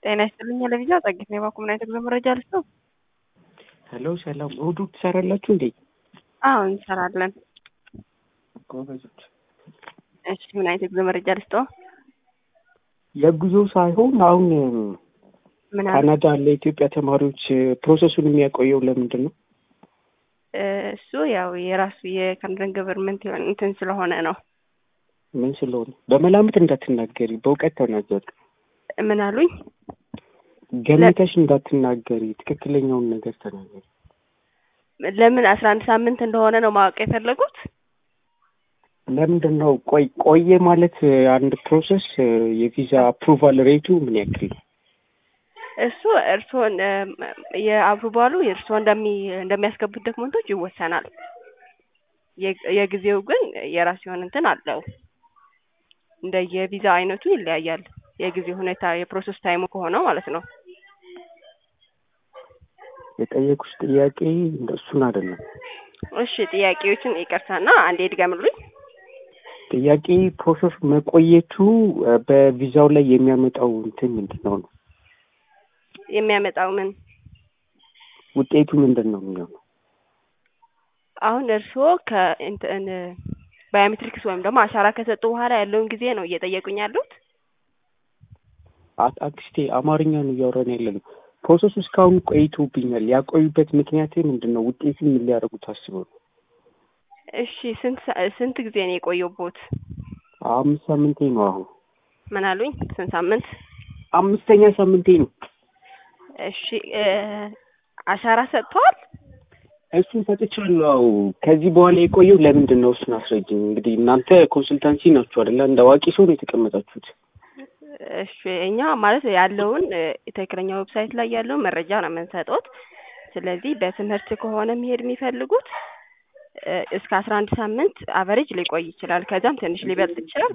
ጤና ይስጥልኝ ለቪዛ ጸግት ነው የባኩምና የተጉዞ መረጃ ልስጠው። ሄሎ ሰላም፣ እሑድ ትሰራላችሁ እንዴ? አዎ እንሰራለን። ጎበዞች። እሺ ምን አይነት የጉዞ መረጃ ልስጠው? የጉዞ ሳይሆን አሁን ምን አለ? ካናዳ ለኢትዮጵያ ተማሪዎች ፕሮሰሱን የሚያቆየው ለምንድን ነው? እሱ ያው የራሱ የካናዳን ገቨርንመንት የሆነ እንትን ስለሆነ ነው። ምን ስለሆነ? በመላምት እንዳትናገሪ፣ በእውቀት ተናገሪ። ምን አሉኝ? ገምተሽ እንዳትናገሪ፣ ትክክለኛውን ነገር ተናገሪ። ለምን አስራ አንድ ሳምንት እንደሆነ ነው ማወቅ የፈለጉት? ለምንድን ነው ቆይ ቆየ ማለት አንድ ፕሮሰስ የቪዛ አፕሩቫል ሬቱ ምን ያክል ነው? እሱ እርስዎን የአፕሩቫሉ የእርስዎ እንደሚ እንደሚያስገቡት ዶክመንቶች ይወሰናል። የ- የጊዜው ግን የራሱ የሆነ እንትን አለው። እንደ የቪዛ አይነቱ ይለያያል። የጊዜ ሁኔታ የፕሮሰስ ታይሙ ከሆነው ማለት ነው። የጠየቁሽ ጥያቄ እሱን አይደለም። እሺ ጥያቄዎችን ይቅርታና አንዴ ድገምልኝ። ጥያቄ ፕሮሰስ መቆየቱ በቪዛው ላይ የሚያመጣው እንትን ምንድን ነው ነው? የሚያመጣው ምን ውጤቱ ምንድን ነው የሚሆነው? አሁን እርስዎ ከእንትን ባዮሜትሪክስ ወይም ደግሞ አሻራ ከሰጡ በኋላ ያለውን ጊዜ ነው እየጠየቁኝ ያሉት? አ- አክስቴ አማርኛ ነው እያወራን ያለ ነው። ፕሮሰሱ እስካሁን ቆይቶብኛል። ያቆዩበት ምክንያት ምንድን ነው? ውጤቱ ምን ሊያደርጉ ታስበው ነው? እሺ ስንት ሰ- ስንት ጊዜ ነው የቆየቦት? አምስት ሳምንቴ ነው አሁን። ምን አሉኝ? ስንት ሳምንት? አምስተኛ ሳምንቴ ነው። እሺ እ አሻራ ሰጥተዋል? እሱን ሰጥቻለሁ። ከዚህ በኋላ የቆየው ለምንድን ነው? እሱን አስረጅኝ። እንግዲህ እናንተ ኮንሱልታንሲ ናችሁ አይደለ? እንደ አዋቂ ሰው ነው የተቀመጣችሁት። እሺ እኛ ማለት ያለውን እ ትክክለኛ ዌብሳይት ላይ ያለውን መረጃ ነው የምንሰጡት። ስለዚህ በትምህርት ከሆነ መሄድ የሚፈልጉት እ እስከ አስራ አንድ ሳምንት አቨሬጅ ሊቆይ ይችላል። ከዛም ትንሽ ሊበልጥ ይችላል።